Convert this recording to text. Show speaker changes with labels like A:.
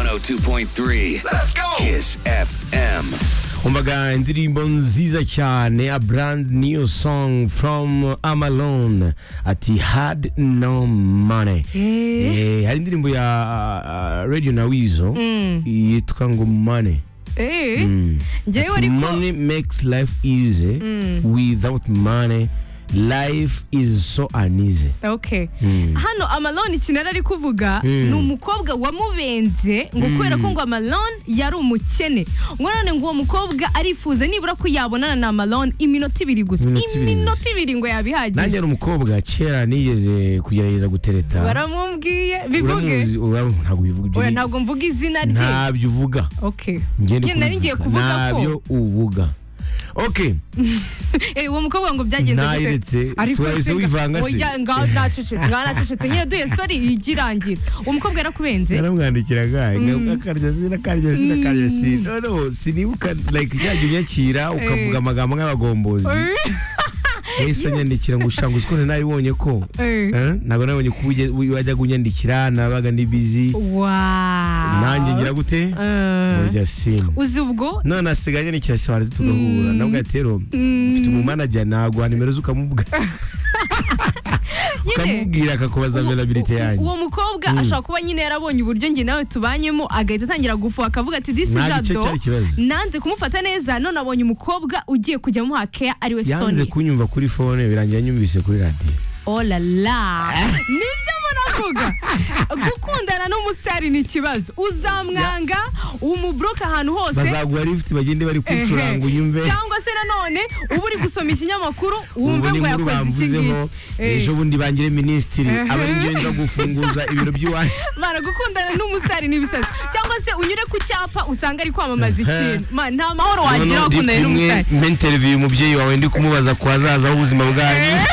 A: 102.3. Let's go. Kiss FM.
B: umvaga indirimbo nziza cyane a brand new song from amalone ati had no money
C: Eh.
B: Eh, hari indirimbo ya ah, radio na wizo yitwa ngo money
C: Eh, njyewe
B: Ati,
C: ariko
B: money makes life easy without money life is so uneasy
C: okay hano amalone ikintu yari ari kuvuga ni umukobwa wamubenze ngo kubera ko ngo amalone yari umukene ngo none ngo uwo mukobwa arifuza nibura ko yabonana na amalone iminota ibiri gusa
B: Iminota ibiri
C: iminota ibiri ngo yabihagije
B: nanjye ari umukobwa kera nigeze kugerageza gutereta
C: baramubwiye bivuge
B: Uramuzi- ura- ntabwo bivuga ibyo
C: oya
B: ni-
C: ntabwo mvuga izina rye
B: ntabyo uvuga
C: okay
B: Njye ndi
C: Njye nari ngiye
B: kubivuga.
C: kuvuga ko
B: ntabyo uvuga ok
C: Eh, uwo mukobwa ngo byagenze
B: Nayiretse, suwaye se wivanga se?
C: oya ngaho nacecetse ngaho nacecetse nyine duhe sorry igirangira uwo mukobwa yarakubenze
B: naramwandikira
C: Mm.
B: akarya sina akarya sina akarya sina noneho sinibuka like cyajya unyakira ukavuga amagambo nk'abagombozi yahise anyandikira ngo ushanga uzi ko nari nabibonye ko
C: Eh.
B: Eh, ntabwo nabonye ko ujye- wajyaga unyandikira nabaga ni busy
C: Wow.
B: nanjye ngira gute
C: Eh.
B: urya sina
C: uzi ubwo
B: none asigaye anyandikira sobanura tugahura nabwo ati rero mfite umumanager naguha nimero ze ukamubwira
C: nyine
B: ukamubwira akakubaza
C: uwo-
B: availability
C: u-
B: yanjye
C: uwo mukobwa ashobora kuba nyine yarabonye uburyo njye nawe tubanyemo agahita atangira gufuha akavuga ati disi
B: Ntabwo icyo
C: jado
B: cyari ikibazo."
C: nanze kumufata neza none abonye umukobwa ugiye kujya amuha keya ariwe
B: yanze
C: soni
B: kunyumva kuri fone birangira anyumvise kuri radiyo
C: olala nibyo munavuga gukundana n'umusitari ni ikibazo uzamwanga umubroke ahantu hose
B: bazaguha lift bagende bari kwicuranga
C: Ehe.
B: unyumve
C: cyangwa se nanone uba uri gusoma ikinyamakuru
B: Ubwo
C: wumve
B: ni
C: ngo
B: inkuru
C: yakoze iki
B: bamvuzeho
C: ngiki Eh.
B: ejo bundi bangire minisitiri
C: Ehe.
B: aba ari njye nza gufunguza ibiro by'iwanyu
C: mara gukundana n'umusitari n'ibisazi cyangwa se unyure ku cyapa usanga ari kwamamaza ikintu Ma, nta mahoro wagira wakundanye n'umusitari
B: mpe interview umubyeyi wawe ndi kumubaza ku hazaza h'ubuzima bwanyu